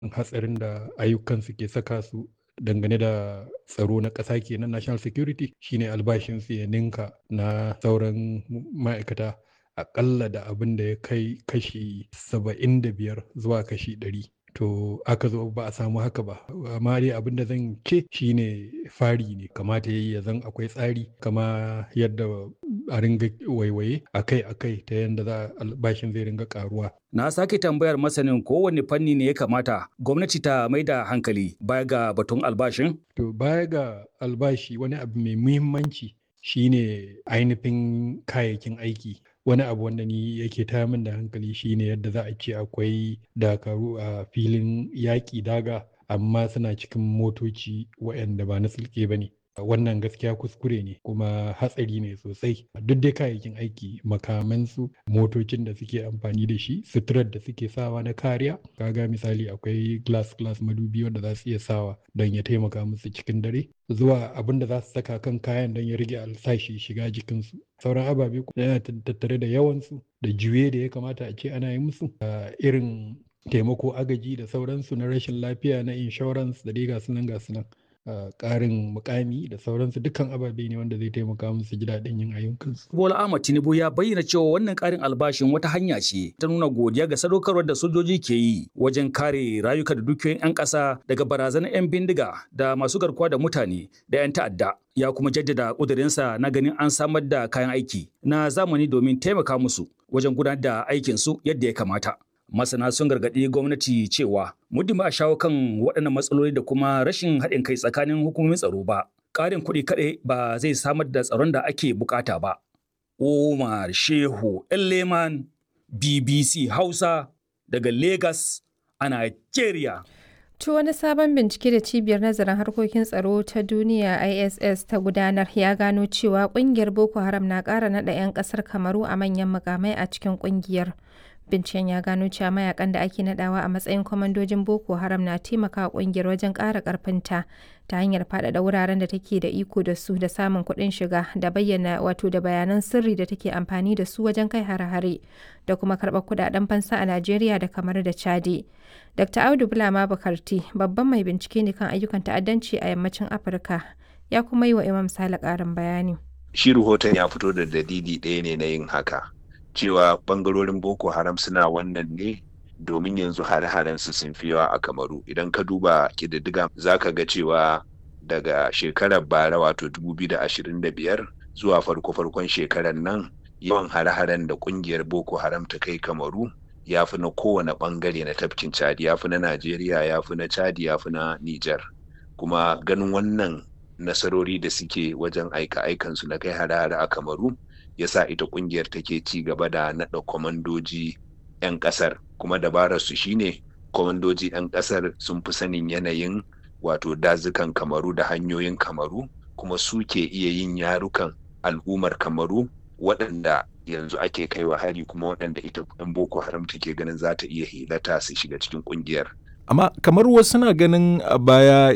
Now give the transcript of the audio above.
hatsarin da ayyukansu ke saka su dangane da tsaro na ƙasa kenan national security shine albashinsu ya ninka na sauran ma'aikata aƙalla da abin da ya kai kashi saba'in da biyar zuwa kashi ɗari to aka zo ba a samu haka ba amma dai abin da zan ce shine fari ne kamata yayi ya zan akwai tsari kama yadda a ringa waiwaye akai akai ta yadda za albashin zai ringa karuwa na sake tambayar masanin kowane fanni ne ya kamata gwamnati ta mai da hankali baya ga batun albashin to baya ga albashi wani abu mai muhimmanci shine ainihin kayayyakin aiki wani abu wanda ni yake taya min da hankali shine yadda za a ce akwai dakaru a filin yaƙi daga amma suna cikin motoci waɗanda ba na sulke ba ne wannan gaskiya kuskure ne kuma hatsari ne sosai duk dai kayayyakin aiki makamansu motocin da suke amfani da shi suturar da suke sawa na kariya kaga misali akwai glass glass madubi wanda za su iya sawa don ya taimaka musu cikin dare zuwa abin da za su saka kan kayan don ya rage alsashi shiga jikinsu sauran ababe yana tattare da yawansu da juye da ya kamata a ce ana yi musu irin taimako agaji da sauransu na rashin lafiya na insurance da dai gasu nan gasu nan ƙarin mukami da sauransu dukkan ababe ne wanda zai taimaka musu ji daɗin yin ayyukansu. Bola Ahmad Tinubu ya bayyana cewa wannan ƙarin albashin wata hanya ce ta nuna godiya ga sadaukarwar da sojoji ke yi wajen kare rayuka da dukiyoyin 'yan ƙasa daga barazanar 'yan bindiga da masu garkuwa da mutane da 'yan ta'adda. Ya kuma jaddada ƙudurinsa na ganin an samar da kayan aiki na zamani domin taimaka musu wajen gudanar da aikinsu yadda ya kamata. masana sun gargaɗi gwamnati cewa muddin ba a shawo kan waɗannan matsaloli da kuma rashin haɗin kai tsakanin hukumomin tsaro ba ƙarin kuɗi kaɗai ba zai samar da tsaron da ake bukata ba Umar Shehu Leman BBC Hausa daga Lagos a Nigeria. To wani sabon bincike da cibiyar nazarin harkokin tsaro ta duniya ISS ta gudanar ya gano cewa kungiyar Boko Haram na ƙara naɗa 'yan ƙasar Kamaru a manyan mukamai a cikin kungiyar. Binciken ya gano cewa mayakan da ake nadawa a matsayin kwamandojin Boko Haram na taimakawa kungiyar wajen ƙara ƙarfinta ta hanyar faɗaɗa wuraren da take da iko da su da samun kuɗin shiga da bayyana wato da bayanan sirri da take amfani da su wajen kai hare-hare da kuma karɓar kuɗaɗen fansa a Najeriya da kamar da Chadi. Dr. Audu Bulama Bakarti babban mai bincike ne kan ayyukan ta'addanci a yammacin Afirka ya kuma yi wa Imam Sale ƙarin bayani. Shi rahoton ya fito da dalili ɗaya ne na yin haka. cewa bangarorin boko haram suna wannan ne domin yanzu hare-haren su sun fi yawa a kamaru idan ka duba kididdiga za ka ga cewa daga shekarar bara wato 2025 zuwa farko-farkon shekarar nan yawan hare-haren da kungiyar boko haram ta kai kamaru ya fi na kowane bangare na tafkin chadi ya fi na najeriya ya fi na chadi ya fi na niger kuma ganin wannan nasarori da suke wajen aika-aikansu na kai hare-hare a kamaru yasa ita kungiyar take ci gaba da naɗa kwamandoji 'yan ƙasar kuma dabararsu shine kwamandoji 'yan ƙasar sun fi sanin yanayin wato dazukan kamaru da hanyoyin kamaru kuma su ke iya yin yarukan al'ummar kamaru waɗanda yanzu ake kaiwa hari kuma waɗanda ita 'yan boko haram take ganin za ta iya hilata su shiga cikin kungiyar amma kamar wasu na ganin a baya